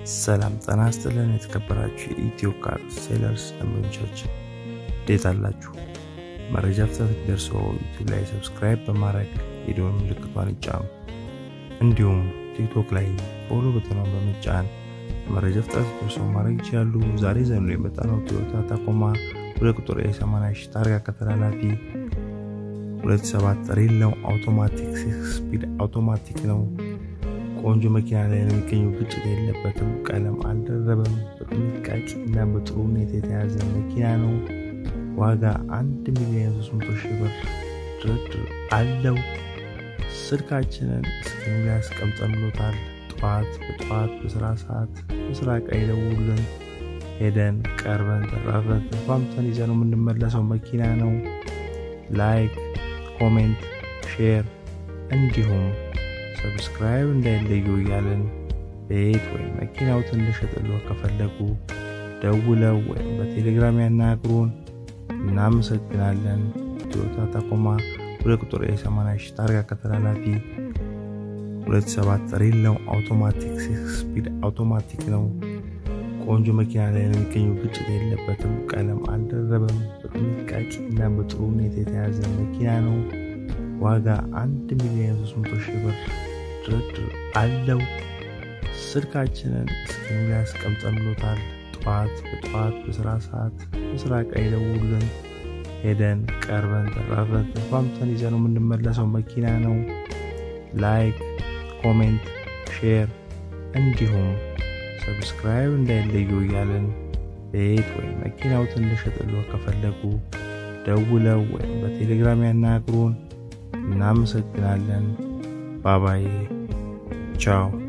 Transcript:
ሰላም ጤና ይስጥልን። የተከበራችሁ የኢትዮ ካር ሴለርስ ደንበኞቻችን እንዴት አላችሁ? መረጃ ፍጥነት ደርሶ ዩቲዩብ ላይ ሰብስክራይብ በማድረግ የደወል ምልክቷን ይጫኑ። እንዲሁም ቲክቶክ ላይ ፎሎ በተኗን በመጫን መረጃ ፍጥነት ደርሶ ማድረግ ይችላሉ። ዛሬ ዘንዶ የመጣነው ቶዮታ ታኮማ ሁለት ቁጥር የሰማንያ ሺህ ታርጋ ከተላላፊ ሁለት ሰባት ሬል ነው። አውቶማቲክ ሲክስ ስፒድ አውቶማቲክ ነው። ቆንጆ መኪና ላይ ነው የሚገኘው። ግጭት የለበትም። ቀለም አልደረበም። በጥንቃቄ እና በጥሩ ሁኔታ የተያዘ መኪና ነው። ዋጋ አንድ ሚሊዮን ሶስት መቶ ሺህ ብር ድርድር አለው። ስልካችንን ስክሪኑ ላይ አስቀምጠንሎታል። ጠዋት በጠዋት በስራ ሰዓት በስራ ቀይ ደውሉልን። ሄደን ቀርበን ተራረን ተስማምተን ይዘን የምንመለሰው መኪና ነው። ላይክ፣ ኮሜንት፣ ሼር እንዲሁም ሰብስክራይብ እንዳይለዩ እያለን ቤት ወይም መኪናው እንድንሸጥልዎ ከፈለጉ ደውለው ወይም በቴሌግራም ያናግሩን። እናመሰግናለን። ቶዮታ ታኮማ ሁለት ቁጥር የሰማንያ ሺህ ታርጋ ከተላላፊ ሁለት ሰባት ሬል ነው። አውቶማቲክ ሲክስ ስፒድ አውቶማቲክ ነው። ቆንጆ መኪና ላይ ነው የሚገኘው። ግጭት የለበትም። ቀለም አልደረበም። በጥንቃቄ እና በጥሩ ሁኔታ የተያዘ መኪና ነው። ዋጋ አንድ ሚሊዮን ሶስት መቶ ሺህ ብር ድርድር አለው። ስልካችንን ስክሪኑ ላይ አስቀምጠንሎታል። ጠዋት በጠዋት በስራ ሰዓት በስራ ቀይ ደውሉልን። ሄደን ቀርበን ተራረን ተስማምተን ይዘን የምንመለሰው መኪና ነው። ላይክ፣ ኮሜንት፣ ሼር እንዲሁም ሰብስክራይብ እንዳይለዩ እያለን ቤት ወይም መኪናው እንድንሸጥልዎ ከፈለጉ ደውለው ወይም በቴሌግራም ያናግሩን። እናመሰግናለን። ባባዬ ቻው።